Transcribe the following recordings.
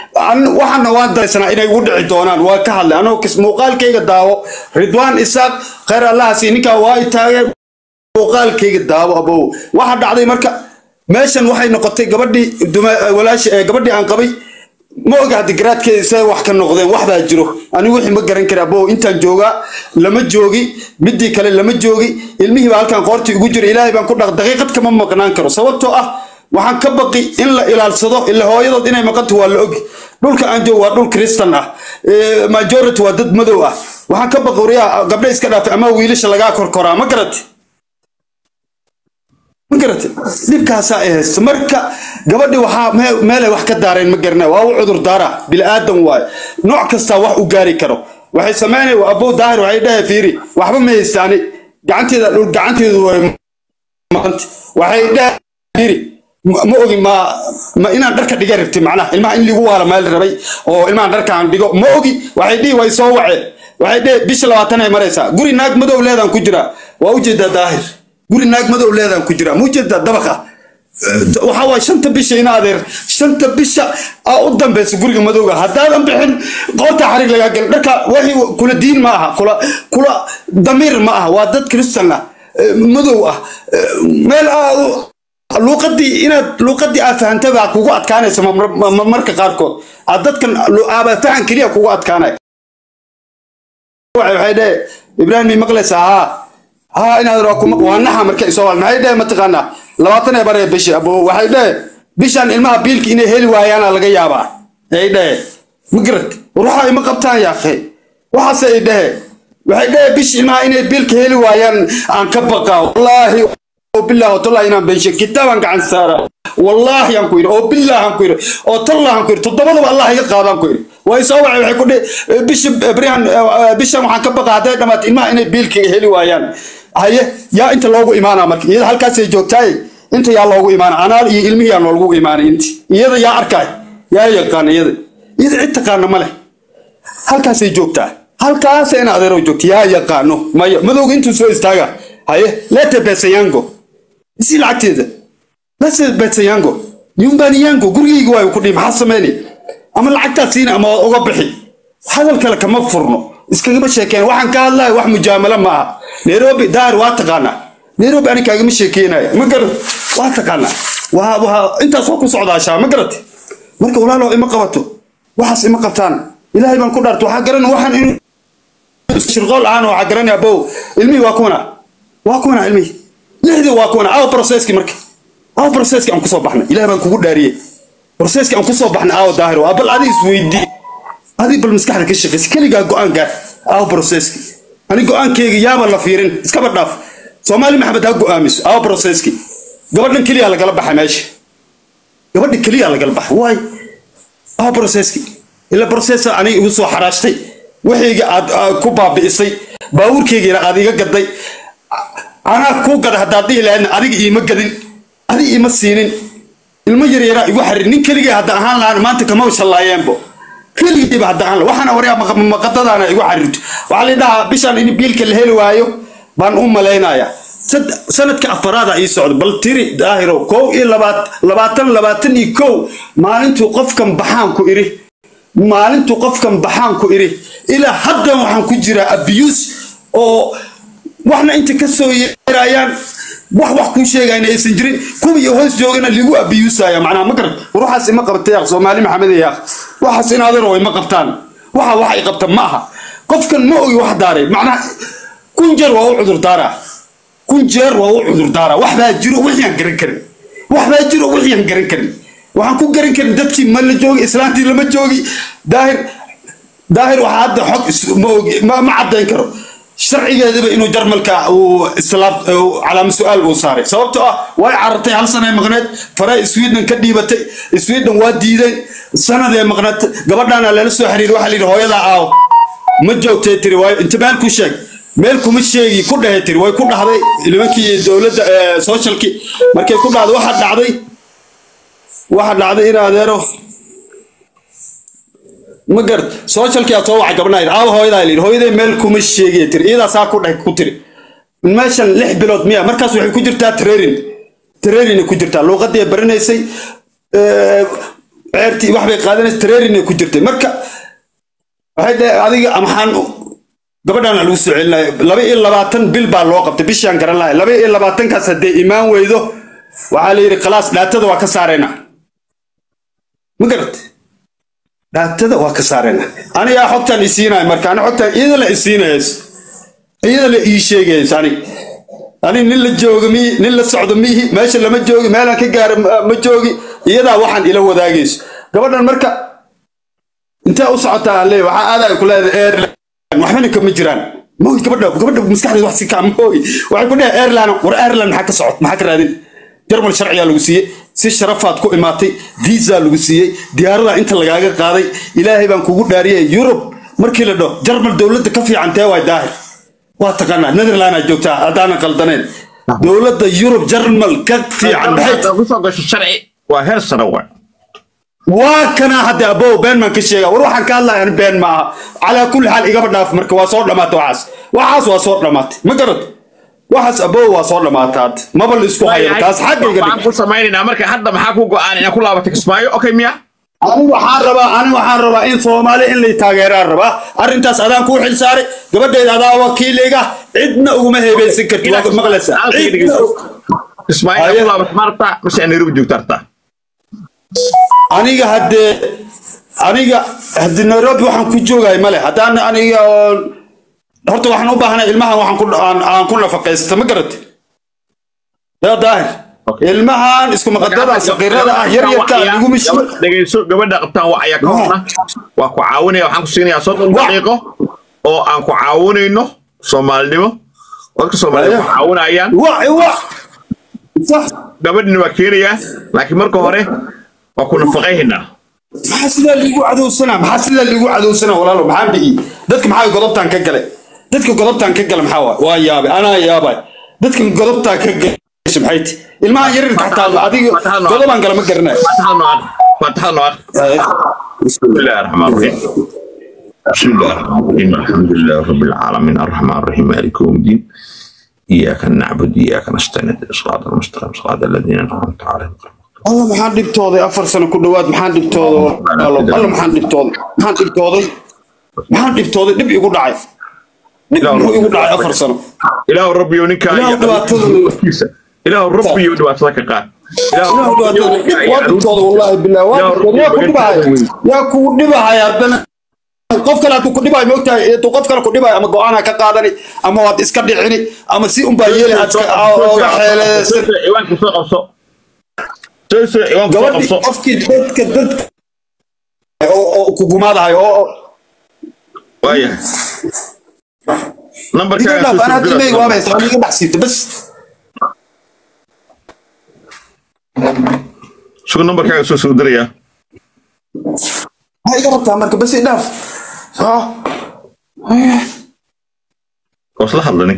waxaana waan daraysanaa inay ugu dhici doonaan waa ka hadlay anoo muuqaalkayga daawo ridwaan isaaq khayr allahasi ninkaa waa i taageen muuqaalkayga daawo abow waxa dhacday marka meeshan waxay noqotay gabadhii walaashi gabadhii aan qabay ma oga hadda garaadkeeda see wax ka noqdeen wax baa jiro anigu wixii ma garan kara abow intaan joogaa lama joogi midii kale lama joogi ilmihii baa halkan qoortii ugu jira ilaahay baan ku dhaq daqiiqad kama maqnaan karo sababtoo ah waxaan ka baqi in la ilaalsado ila hooyadood inay maqanto waa la ogi dhulka aan joogo waa dhul kristan ah majority waa dad madow ah waxaan ka baqi waryaa gabdha iska dhaafay ama wiilasha lagaa korkoraa ma garate ma garate dhibkaasaa ay haysto marka gabadhi waxaa meelay wax ka daareen ma garana waa u cudur daara bilaadan waayo nooc kastaa wax u gaari karo waxay sameynay abow daahir waxay dhahay fiiri waxba ma haystaani gacanteeda dhul gacanteedu way maqanta waxay dhahay fiiri ma ogi ma ma inaan dharka dhiga rabtay macnaha ilmaha in ligu waala meel rabay oo ilmahan dharka aan dhigo ma ogi waxay dhihi way soo waceen waxay dhihi bisha labaatan ay maraysaa guri naag madow leedaan ku jiraa waa ujeedaa daahir guri naag madow leedaan ku jiraa ma ujeedaa dabaq ah waxaa waay shanta bisha ina adeer shanta bisha aa u dambaysa guriga madowga haddaadan bixin qoorta xarig lagaa gel dharka wixii kula diin ma aha kula kula damiir ma aha waa dad kristan ah madow ah meel aad luuqadii inaad luuqadii aad fahantay baa kugu adkaanaysa marka qaarkood aad dadkan aaba fahan keliya kugu adkaanaya waxay dhee ibraahim may maqlaysaa haa haa inaad waa naxa marka isoo wal maxay dhee mataqaanaa labaatan ee baree bishi abo waxay dhee bishan ilmaha biilka inay heli waayaana laga yaabaa ay dhee ma garad ruuxa ima qabtaan yaaqe waxaase ay dhee waxay dhee bishi ilmaha inay biilka heli waayaan aan ka baqaa wallaahi بالله وتالله إنا بنش كتابا عن سارة والله ينكوير أو بالله ينكوير أو تالله ينكوير تضبط الله يقاب ينكوير ويسوع يقول بيش بريان بيش ما حكبق هذا لما إما إن بيلك هلي ويان هاي يا أنت لوجو إيمانا مرك إذا هالكاس جوتاي أنت يا لوجو إيمان أنا علمي يا لوجو إيمان أنت يدا يا أركاي يا يقان يدا إذا أنت كان ماله هالكاس جوتاي هالكاس أنا أدرو جوت يا يقانو ما ما دوق أنت سوي استاجا هاي لا تبص يانجو isi lacagteeda lase betsayango yumbaniyango gurigayga waa ku dhihi maxaa sameyni ama lacagtaa siina ama uga bixi hadal kale kama furno iskagama sheekeen waxaan ka hadlaya wax mujaamalo ma aha nairobi daar waa taqaanaa nairobi ani kaagama sheekeynaya ma garat waa taqaanaa waa waa intaas waa ku socdaashaa ma garate marka walaalo ima qabato waxaas ima qabtaan ilaahay baan ku dhaarto waxaa garan waxaan in shirqool ahaan waxaa garanaya bow ilmihii waa kuwana waa kuwana ilmihii lixdii waa kuwana aawo processki marka aawo processki aan kusoo baxnay ilaah baan kugu dhaariyey processki aan kusoo baxnay aawo daahir waa bal adi isweydii adi bal maskaxda ka shaqeysa keligaa go-aan gaar aawo processki ani go-aankeyga yaaba la fiirin iskaba dhaaf soomaali maxamed ha go-aamiso aawo processki gabadhan keliya lagala baxa meesha gabadha keliya lagala baxa waay aawo processki ila processa aniga igu soo xaraashtay waxayga aad ku baabi'isay baabuurkeygiina aad iga gaday anaa kuu gada haddaad dhihi lahaydna adiga iima gadin adiga iima siinin ilmo yaryaraa igu xarir nin keligay hadda ahaan lahaan maanta kama shallaayeenbo keligayba hadda ahaan waxaana waryaa maqadadaana igu xarirto waxaa la dhahaa bishaan in biilka la heli waayo baan u malaynayaa sanadka afaraada ii socdo bal tiri daahiro kow iyo labaatan labaatan iyo kow maalintuu qofkan baxaan ku iri maalintuu qofkan baxaan ku iri ilaa haddan waxaan ku jiraa abuse oo waxna inta ka soo yeerayaan wax wax kuu sheegayna aysan jirin kuwa iyo hoos joogana ligu abiyuusaya macnaha ma garan ruuxaas ima qabta yaaq soomaali maxamed yaaq waxaas in adeero way ma qabtaan waxa wax ay qabta ma aha qofkan ma ogi wax daaray macnaha kun jeer waa u cudur daaraa kun jeer waa u cudur daaraa wax baa jiro wixii aan garan karin wax baa jiro wixii aan garan karin waxaan ku garan karin dadkii ma la joogi islaantii lama joogi daahir daahir waxaa hadda xog ma ogi ma caddayn karo sharcigeedaba inuu jarmalka uu islaam calaama su-aal uu saaray sababtoo ah way carartay hal sanay maqneed faray sweden ka dhiibatay sweden waa diiday sanadee maqneed gabadhaana lala soo xiriiray waxaa layidhi hooyadaa aaw ma joogtay tiri waayo inta meel ku sheeg meel kuma sheegi ku dhahay tiri way ku dhahday nimankii dowladda socialki markay ku dhahday waxaa dhacday waxaa dhacday in adeero ma garad socialkii aad soo wacay gabdhahayd aawa hooyadaa layidhi hooyaday meel kuma sheegay tiri iyadaa saa ku dhahay ku tiri meeshan lix bilood miya markaas waxay ku jirtaa training training ku jirtaa luuqadii baranaysay ceertii wax bay qaadanaysa training ay ku jirtay marka waxay dhahay adiga maxaan gabadhaan lagu soo celinaya laba iyo labaatan bil baa loo qabtay bishaan garan lahay laba iyo labaatankaas haddee imaan weydo waxaa la yidhi khalaas dhaatada waa ka saarayna ma garat dhaatada waa ka saarayna anigaa xogtaan isiinaya marka ani xogtaan iyada la isiinayays iyada la ii sheegayays anig ani nin la jooga mihi nin la socdo mihi meesha lama joogi meelaan ka gaaro ma joogi iyadaa waxaan ila wadaagayso gabadhan marka intee u socotaa aan leeyahay waxaa aadaay ku leedahay airline waxbana kama jiraan mooy gabadha gabadha maskaxdeeda wax si kaa mooy waxay ku dhahay airline war airline maxaa ka socot maxaa ka raadin jarmal sharciyaa lagu siiyey si sharafaad ku imaatay visa lagu siiyey diyaaradaa inta lagaaga qaaday ilaahay baan kugu dhaariyay yurub markii la dhaho jarmal dowladda ka fiican tee waay daahir waa taqaanaa netherland aad joogtaa haddaanan qaldaneen dowladda yurub jarmal ka fiican maxay kusoo gasho sharci waa heer sare waay waa kana hadda abow been baan ka sheega war waxaan ka hadlaya ani been ma aha calaa kulli xaal igaba dhaaf marka waa soo dhamaatay waxaas waxaas waa soo dhamaatay ma garad waxaas abow waa soo dhamaatay hadda maba la isku hayo taas xaggayga waxaan dhig ku samaynaynaa marka hadda maxaa ku go-aan inaa ku laabatay kismaayo okay miya ani waxaan rabaa ani waxaan rabaa in soomaali in lay taageeraan rabaa arrintaas adaan kuu xil saaray gabadheeda adaa wakiiliga cidna uguma heebeysan karti waa maqlaysaa Halkii Cidna- dhegeyso. kismaayo inaa Haye. ku laabatay ma rabtaa mise aa nairobi joogta rabtaa aniga haddee aniga haddii nairobi waxaan ku joogay male haddaan aniga oon horta waxaan u baahanay ilmahan waxaan ku aan, aan ku nafaqaysta ma garati yaa daahir Okay. ilmahan isku maqadada saqiirada ah yar yarka aan igu mishi Gabadh- dhegeyso gabadha qabtaan waa ayaa ka horna waa ku caawinaya waxaan ku siinayaa soddon Wa- daqiiqo oo aan ku caawinayno soomaalinimo dadka soomaalida ku Haye. caawinayaan wa wa sax gabadhina waa keenayaa laakiin marka hore waa ku nafaqayhaynaa maxaa sidaa liigu cadowsanaa maxaa sidaa liigu cadowsanaa walaalo maxaan bi'i dadka maxaa godobtaan ka galay dadka godobtaan ka gala maxaa waay waa yaabay anaa yaabay dadka godobtaan ka galay maxay ti ilmahan yarirka xataa adiga godobaan gala ma garanayo faataxada noo aqri faataxada noo aqri بسم الله الرحمن الرحيم بسم الله الرحمن الرحيم الحمد لله رب العالمين الرحمن الرحيم مالك يوم الدين إياك نعبد إياك نستعين اهدنا الصراط المستقيم صراط الذين أنعمت عليهم alla maxaan dhibtooday afar sano ku dhowaad maxaan dhibtooday walaalo alla maxaan dhibtooday maxaan dhibtooday maxaan dhibtooday dhib igu dhacay dhib muxuu igu dhacay afar sano إله ربي ونكا Ilaahu dhibaatada- إله ربي ودبعتك قال ilaahu dhibaatada dhib waa dhibtooday wallaahi billah waa dhibtooday yaa ku dhibahaya yaa kugu dhibahaya haddana qof kale hadduu ku dhibayo moogtahay hadduu qof kale ku dhibayo ama go-aanaa ka qaadani ama waad iska dhicini ama si unbaa yeeli aad iska- ooga xeeleesan إيوانك سوق قبصو سوق إيوانك سوق gabadhii قبصو qofkii dadka dadka oo oo kugumaadahay oo oo- وايه نمبر iga كان dhaaf anaa dimay waaba haysta iga dhex siibta bas شو نمبر كان سوق سوق دريا maxaa iga rabtaa marka bas i dhaaf soo وصل حضرتك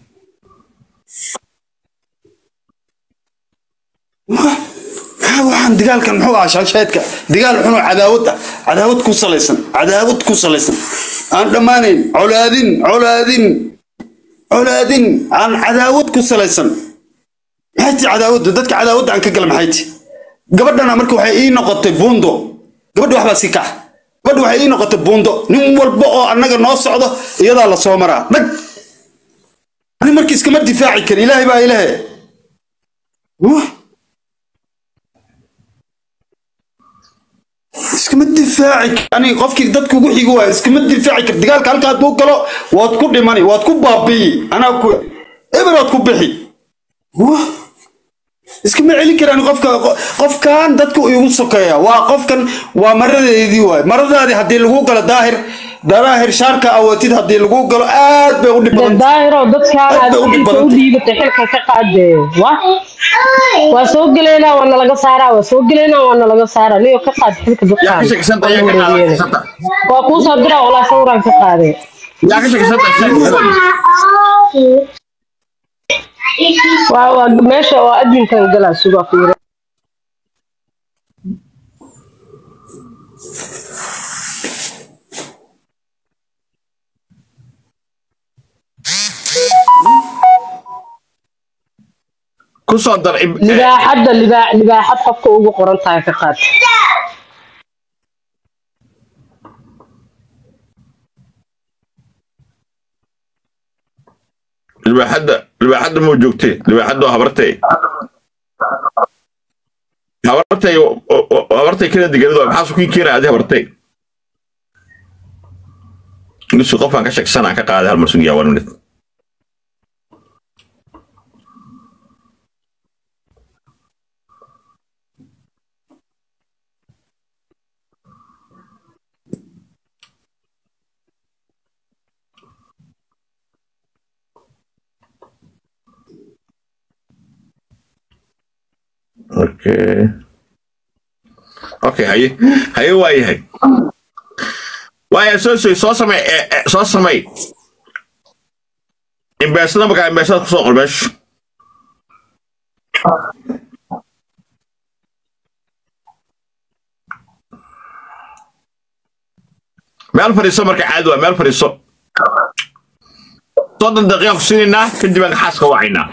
maxaa waxaan dagaalkan muxuu ahaa shaasheedka dagaal xunoo cadaawad ah cadaawad ku salaysan cadaawad ku salaysan aan dhammaanayn colaadin colaadin colaadin aan cadaawad ku salaysan maxay ti cadaawadda dadka cadaawadda aan ka gala maxay ti gabadhana marka waxay ii noqotay buundo gabadha waxbaa si kax gabadha waxay ii noqotay buundo nin walba oo annaga noo socdo iyadaa la soo maraa dhag ani marka iskama difaaci kari ilaahay baa ilahe Wah. iskama difaaci kar- ani qofkii dadka ugu xigo waay iskama difaaci kar dagaalka halka hadduu galo waad ku dhimani waad ku baabi'i anaa ku eber waad ku bixi Wah. iskama celin karaan qofka qo- qofkan dadku igu sokeeya waa qofkan waa maradeedii waay maradaadii haddii lagu galo daahir daahir shaarka awootid haddii lagu galo aad bay u dhib badan daahiro dadkaan Aad aad bay u dhib xilka u badantay. dhiibatay xilka ka qaadee wa waa soo gelaynaa waana laga saaraa waa soo gelaynaa waana laga saaraa niyo ka qaad xilka يا dadkaan كشك سنتا يا كشك سنتا waa kuu soo diraa walaa sawiraan ka qaadee يا كشك سنتا waa waa meesha waa adminkan galaa sugaa fiire كسر در libaaxadda libaax libaaxad qofka ugu qoran tahay ka qaad libaaxadda libaaxadda muu joogtay libaaxadda waa habartay habartay habartay kala deganid waa maxaa sukiin keenaya adi habartay nisu qofaan ka shaksanaa ka qaaday hal mar sugiyaa one minute Okay. Okay, haye. Haye waa yahay. Waaya soo soo soo samay eh, eh, soo samay. Imbeesada markaa imbeesada ku soo qor meesha. Meel fadhiiso marka caadi waa meel fadhiiso. Soddon daqiiqa ku siinaynaa kadib aan xaaska wacaynaa.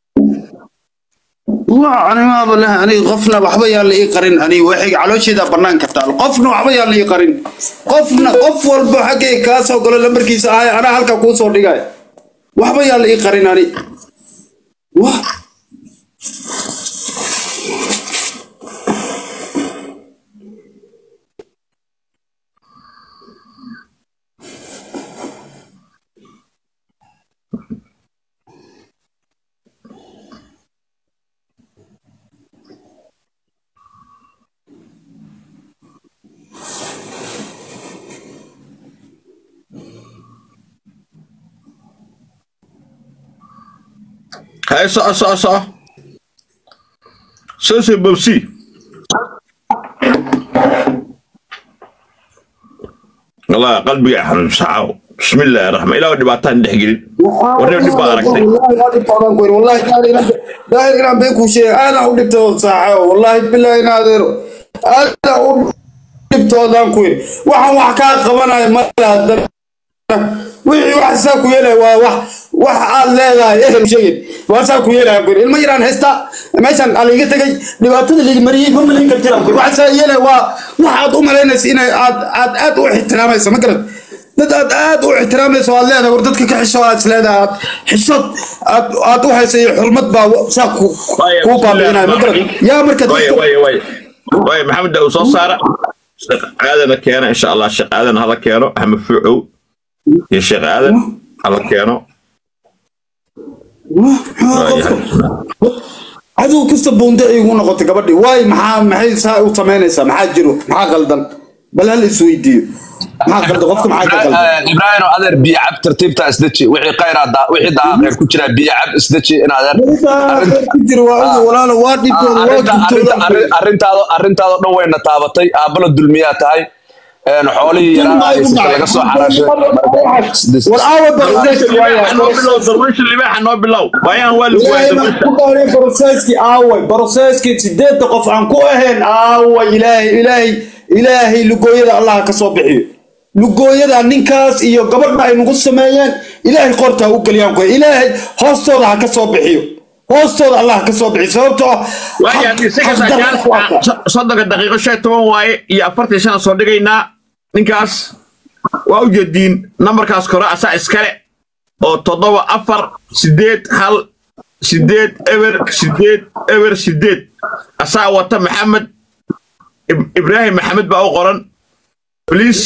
waa animaaba leh aniga qofna waxba yaa la ii qarin aniga waxay caloosheeda banaanka taal qofna waxba yaa la ii qarin qofna qof walba xaggay kaa soo galo lambarkiisa ahay anaa halka kuu soo dhigay waxba yaa la ii qarin ani wa Haye soco soco soco. Soo soo bobsi. والله قلبي يا حبيب سعاو بسم الله الرحمن الله dhibaataan dhex gelin warna dhib baad aragtay wallahi daahir inaan been kuu sheegay aadaan u dhibtooda saaxo wallahi billahi inaadeero aadaan u dhibtoodaan ku yiri waxaan wax kaa qabanaya male haddana wixii wax saa ku yeelaya waa wax wax aad leedahay ehel sheegin waa saa ku yeelaya ku yiri ilmo yaraan haysta meeshan aa liiga tegay dhibaatada liiga mariyey ma malayn kartira ku yiri wax saa yeelaya waa wax aad u malaynaysa inay aad aad aad u ixtiraamaysa ma garad dad aad aad u ixtiraamayso aad leedahay war dadka ka xisho aad isleedahay aad xishod aad aad u haysa iyo xurmad baa saa ku kuu baabi'inaya ma garad yaa marka واي واي واي واي محمد داو soo saara sheekh aadana keena insha Allah sheekh aadan hala keeno ahmed fuucow iyo sheekh aadan hala keeno cadow kasta buunde ay igu noqotay gabadhii waay maxaa maxay saa u samaynaysaa maxaa jiro maxaa qaldan bal hal isweydiiyo maxaa qaldan qofka maxaa ka qaldan ibraahim oo adeer biyo cab tartiibta isdeji wixii khayraa daa wixii daaqeer ku jira biyo cab isdeji in adeer ku jiro waa ugu walaalo waa dhibtooda waa arrinta gubtooda arrinta arrintaado arrintaado dhan wayna taabatay aabala dulmiyaa tahay een xoolihii yaraa haysata laga soo xaraashay war aawa barseski waaya noo bilow darwiisha libaaxa noo bilow waayaan waa lagu waayay ilaahay baan ku dhaariyay broseski aaway broseski sideedda qof aan ku ahayn aaway ilaahay ilaahay ilaahay lugooyada allah ka soo bixiyo lugooyada ninkaas iyo gabadha ay nagu sameeyeen ilaahay qorta ha u geliyaan ku ilaahay hoostooda ha ka soo bixiyo hoostooda allah ha ka soo bixiyo sababtoo ah waayaan isaga xaq darro ku arka. soddonka daqiiqo shan iyo toban waaye iyo afartan shan soo dhigaynaa ninkaas waa u jeediin nambarkaas kore asaa iskale oo toddoba afar sideed hal sideed eber sideed eber sideed asaa wata maxamed Ib- ibraahim maxamed baa u qoran bliis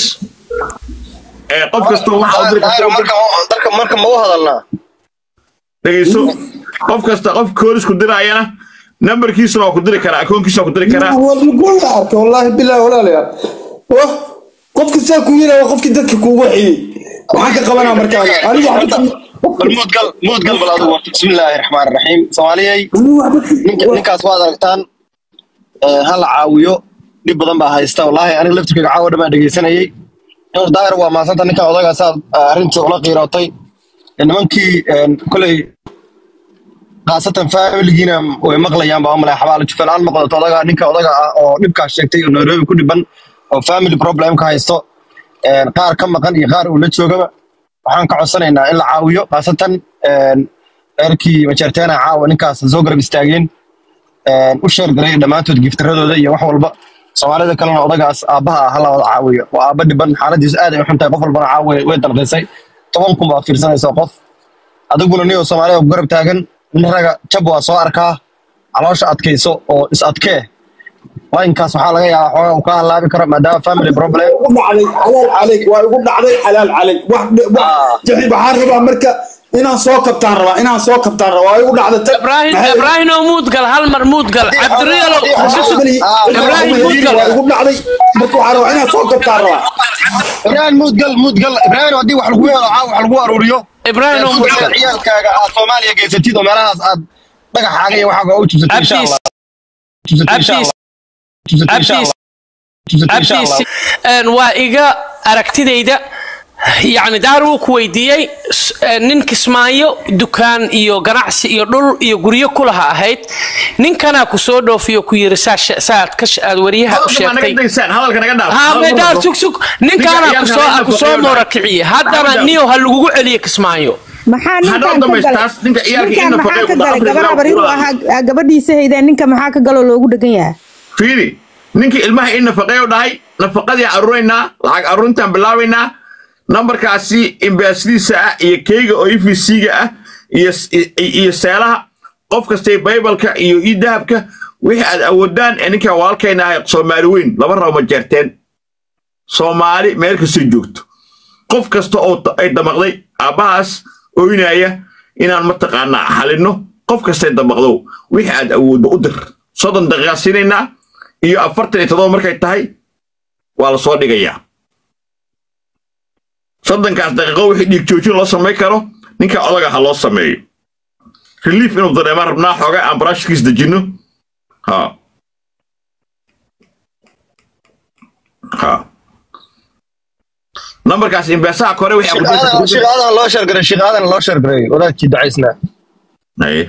ee qof kastoo waxa u diri Daahir, marka marka marka ma u hadalnaa dhegeyso qof kasta qof koorisku diraayana nambarkiisuna waa ku diri karaa akoonkiisa waa ku diri karaa waa lugooda arka wallaahi bilaahi walaalayaal wah qofka saa ku yira waa qofkii dadka kuugu xiyey waxaan ka qabanaa markaan anigu waxba bal mood gal mood gal bal adigu warta bismillaahi raxmaani raxiim soomaaliyey anigu waxba ninka ninkaas waad aragtaan ee, ha la caawiyo dhib badan baa haysta wallaahi aniga laftirkayga caawa dhan baan dhegeysanayey inuu daahir waa mahadsanta ninka odagaasaa arrinta ula qiirootay Ee, nimankii een, koley khaasatan familigiina way maqlayaan baa malay xabaalo jufalaan maqlato odaga ninka odaga ah oo dhibkaas sheegtay oo nairobi ku dhiban oo family problem ka haysto een, qaar ka maqan iyo qaar uu la joogaba waxaan ka codsanaynaa in la caawiyo khaasatan een, reerkii majeerteena caawa ninkaas soo garab istaageen een, u sheergaray dhammaantood giftaradooda iyo wax walba soomaalida kalena odagaas aabbaha ah hala wada caawiyo waa aabba dhiban xaaladiisu aad ay u xuntahay qof walbana caawa way- way dalqisay toban kun baa fiirsanaysa qof adiguna niyo soomaaliya oo garab taagan nin raga jab waa soo arkaa caloosha adkayso oo is adkee laynkaas waxaa laga yaabaa xoogaa uu ka halaabi karo maadaama family problem ugu dhacday xalaal calayk waa igu dhacday xalaal calayk wax Ah. jaxib waxaan rabaa marka inaan soo kabtaan rabaa inaan soo kabtaan rabaa waa igu dhacday ta- ibrahim maxay- ibrahim oo muudgal hal mar muudgal Haddii cabdiriyalo haddii waxaan Xusub- umaleeyey- Ah, Ibrahim waxaan umaleeyey Mudgal. waa igu dhacday marka waxaan rabaa inaan soo kabtaan rabaa ibrahim muudgal muudgal ibrahim haddii wax lagu helo caaw wax lagu aruuriyo ibrahim oo Suuqa muudgal ciyaalkaaga aad soomaaliya geysatid oo meelahaas aad dhagaxaaga iyo waxaaga u jibsatid insha Abdiis. allah Jibsatid insha Abdiis. allah. Jibsatid insha Abdiis. allah. Jibsatid insha allah. abdiis een, waa iga aragtidayda yacni daar wuu ku weydiiyey s- een, nin kismaayo dukaan iyo ganacsi iyo dhul iyo guryo kulaha ahayd ninkanaa ku soo dhoofiyo ku yiri saa she- saad ka she- aad wariyaha u hadalka ma naga sheegtay daysaan hadalka naga dhaaf ها Hadalka ميدان ma سوق سوق نينكانا Ninka كسو ciyaalka كسو inta موركعي هذا Hadda- نيو هلغو عليه كسمايو maxaa Hadhow ninkan ka dhamaystaas, ninka galay ciyaalka ninkan inna maxaa faqay ka ku galay dhaafay gabar ilaa habar inuu uu ahaa gabadhiisa haydeen ninka maxaa ka galoo loogu dhegan yahay fiiri ninkii ilmaha in nafaqeeyo dhahay nafaqadii aruuraynaa lacag aruurintaan bilaabaynaa nambarkaasi imbaasadiisa ah iyo keyga oo efc-ga ah iyo iyo seelaha qof kastay baybalka iyo ii dahabka wixii aad awoodaan ee ninkaa walaalkayna ahay soomaali weyn laba rabo ma jeerteen soomaali meel kastay joogto qof kasta oo ta- ay damaqday aabbahaas oynaya inaan mataqaanaa xalinno qof kastay damaqdow wixii aad awooddo u dir soddon daqiiqa siinaynaa iyo afartan iyo toddoba markay tahay waa la soo dhigayaa soddonkaas daqiiqo wixii dhiig joojin loo samayn karo ninka odaga ha loo sameeyo relief inuu dareemaan rabnaa xoogaa aan baraashkiis dejinno ha ha nambarkaas imbeesaha kore wixii Sheekh Aadan- Sheekh Aadan loo sheergaray Sheekh Aadan loo sheergaray wadaadkii ducaysnaa Aye.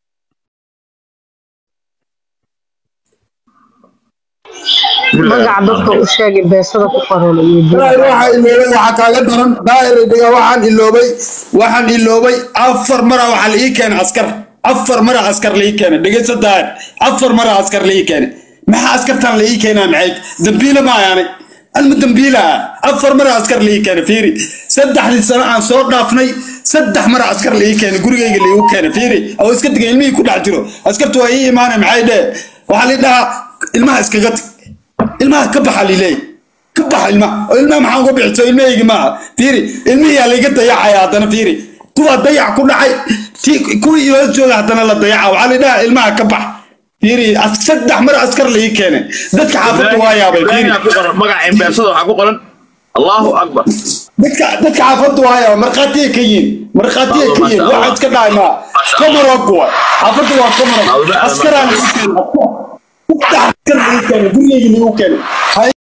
magaca dadka u sheegay beesada ku qoran iyo daahir waxaa iloobay waxaa kaaga daran daahir dhiga waxaan iloobay waxaan iloobay afar mara waxaa la ii keenay askar afar mara askar la ii keenay dhegeyso daahir afar mara askar la ii keenay maxaa askartan la ii keenaa maxay dambiile ma ayaanay alma dambiila ah afar mara askar la ii keenay fiiri saddexdii sano aan soo dhaafnay saddex mara askar la ii keenay gurigayga la iigu keenay fiiri oo iska digay ilmihii ku dhex jiro askartu waa ii imaanay maxay dheh waxaa la dhahaa ilmaha iskaga tag ilmaha ka baxa lileey ka baxa ilmaha oo ilmaha maxaan ku bixiso ilmahaygi maaha fiiri ilmihiyaa layga dayacaya haddana fiiri kuwaa dayac ku dhacay ti kuwii iyo hoostooda haddana la dayaca waxaa la dhahaa ilmaha ka bax fiiri as- saddex mar askar la ii keenay dadka xaafadda waa yaabay fiiri Ibrahim ku qoran magaca imbeesada waxaa ku qoran allahu akbar dadka dadka xaafadda waa yaabay markhaatiyay ka yihiin markhaatiyay ka yihiin Masha Allah. waxa iska dhacay maa komarog waa xaafadda waa komarog Awda- askaraan la ii keenay saddex askar la ii keenay gurigayga la iigu keenay ha